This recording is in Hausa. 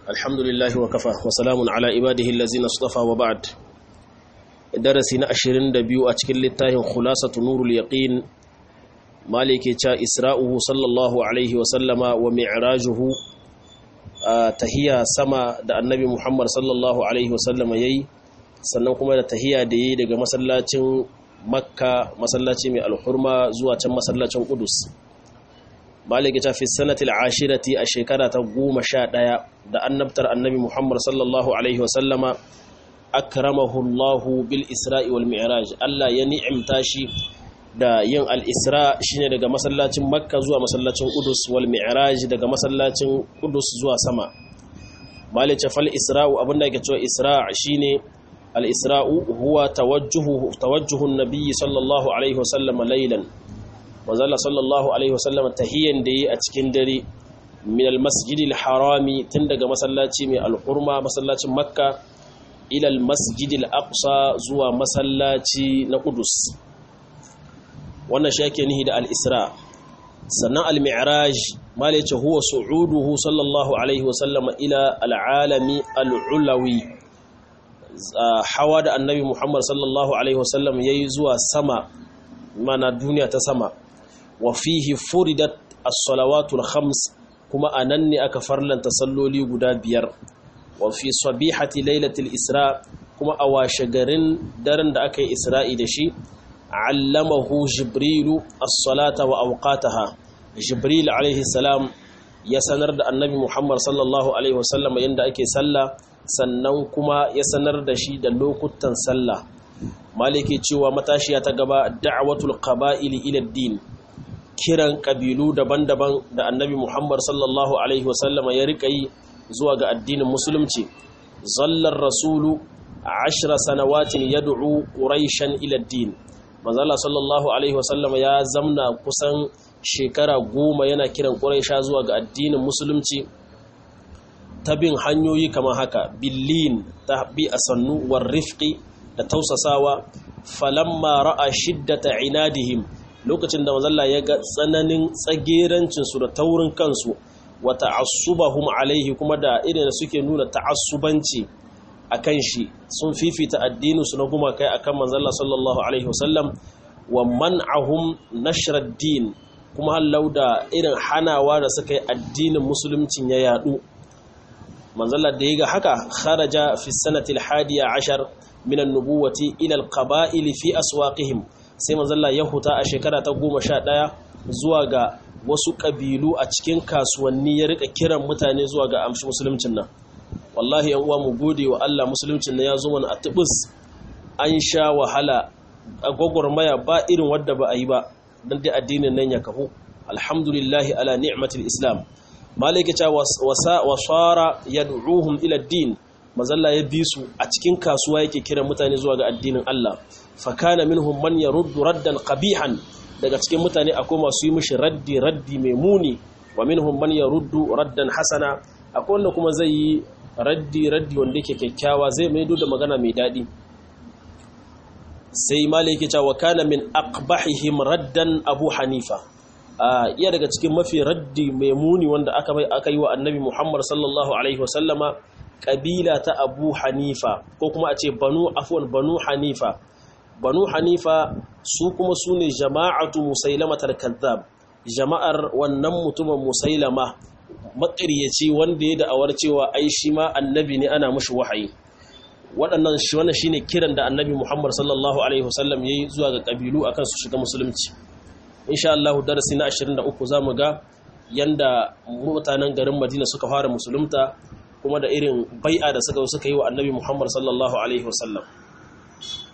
الحمد لله وكفى وسلام على عباده الذين اصطفى وبعد درسي na 22 a cikin littafin khulasatu nurul yaqin malike cha isra'uhu sallallahu alaihi wa sallama wa mi'rajuhu tahiya sama da annabi Muhammad sallallahu alaihi wa sallama yayi sannan kuma da tahiya da yayi daga masallacin makka masallaci mai alhurma zuwa can masallacin qudus malike ta fi sanatil ashirati a shekara ta goma sha ɗaya da annabtar annabi muhammad sallallahu alaihi wasallama akramahu allahu bil isra'i wal mi'raj allah ya ni'imta shi da yin al-isra shine daga masallacin makka zuwa masallacin qudus wal mi'raj daga masallacin qudus zuwa sama malike fal isra'u abinda yake cewa isra' shine al-isra'u huwa tawajjuhu tawajjuhu an-nabi sallallahu alaihi wasallama laylan manzala sallallahu alaihi wasallam tahiyyan da yi a cikin dare min almasjidil harami tun daga masallaci mai alhurma masallacin makka ila almasjidil aqsa zuwa masallaci na qudus wannan shi yake nihi da al-isra sannan al-mi'raj mala yace huwa su'uduhu sallallahu alaihi wasallam ila al-alami al-ulawi hawa da annabi muhammad sallallahu alaihi wasallam yayi zuwa sama mana duniya ta sama wa fihi furidat as-salawatul khams kuma anan ne aka farlanta salloli guda biyar wa fi sabihati lailatul isra kuma a washe garin daren da aka yi isra'i da shi allamahu jibrilu as-salata wa awqataha jibril alaihi salam ya sanar da annabi muhammad sallallahu alaihi wasallam yanda ake sallah sannan kuma ya sanar da shi da lokutan sallah maliki cewa matashiya ta gaba da'watul qaba'ili ila din kiran kabilu daban-daban da annabi Muhammad sallallahu alaihi wasallama ya rika yi zuwa ga addinin musulunci zallar rasulu ashra sanawatin yad'u quraishan ila din manzala sallallahu alaihi wasallama ya zamna kusan shekara goma yana kiran quraisha zuwa ga addinin musulunci ta bin hanyoyi kamar haka billin ta bi asannu war rifqi da tausasawa falamma ra'a shiddata inadihim lokacin da mazalla ya ga tsananin tsagerancinsu da taurin kansu wa ta'assubahum alaihi kuma da irin da suke nuna ta'assubanci akan shi sun fifita addininsu na gumakai akan manzalla sallallahu alaihi wasallam wa man'ahum nashrad din kuma hallau da irin hanawa da suka yi addinin musuluncin ya yadu manzalla da ya ga haka kharaja fi sanatil hadiya ashar min an-nubuwati ila al-qaba'il fi aswaqihim sai manzalla ya huta a shekara ta goma sha ɗaya zuwa ga wasu ƙabilu a cikin kasuwanni ya rika kiran mutane zuwa ga amshi musuluncin nan wallahi yan uwa mu gode wa Allah musuluncin nan ya zo mana a tubus an sha wahala a gwagwarmaya ba irin wadda ba a yi ba don dai addinin nan ya kahu alhamdulillahi ala ni'matil islam malaka ta wasara yad'uhum ila din mazalla ya bi su a cikin kasuwa yake kiran mutane zuwa ga addinin Allah fakana minhum man yaruddu raddan qabihan daga cikin mutane akwai masu yi mishi raddi raddi mai muni wa minhum man yaruddu raddan hasana akwai wanda kuma zai yi raddi raddi wanda yake kyakkyawa zai maido da magana mai dadi sai maliki ta wa kana min aqbahihim raddan abu hanifa iya daga cikin mafi raddi mai muni wanda aka bai aka yi wa annabi muhammad sallallahu alaihi wasallama kabila ta abu hanifa ko kuma a ce banu afwan banu hanifa banu hanifa su kuma su ne jama'atu musailamatar kazzab jama'ar wannan mutumin musailama maƙaryaci wanda ya da'awar cewa ai shi ma annabi ne ana mushi wahayi waɗannan shi wannan shine kiran da annabi Muhammad sallallahu alaihi wasallam yayi zuwa ga kabilu akan su shiga musulunci insha Allah darasi na 23 zamu ga yanda mutanen garin Madina suka fara musulunta kuma da irin bai'a da suka suka yi wa annabi Muhammad sallallahu alaihi wasallam